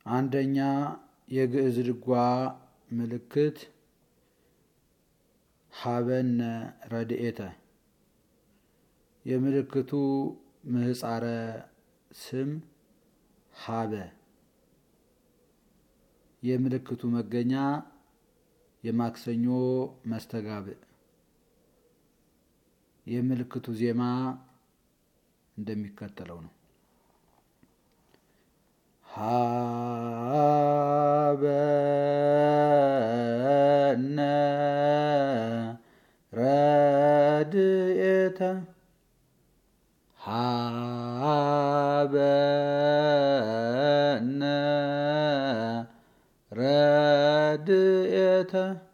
አንደኛ የግዕዝ ድጓ ምልክት ሀበነ ረድኤተ የምልክቱ ምህፃረ ስም ሀበ የምልክቱ መገኛ የማክሰኞ መስተጋብእ የምልክቱ ዜማ እንደሚከተለው ነው። ሀበነ ረድኤተ ሀበነ ረድኤተ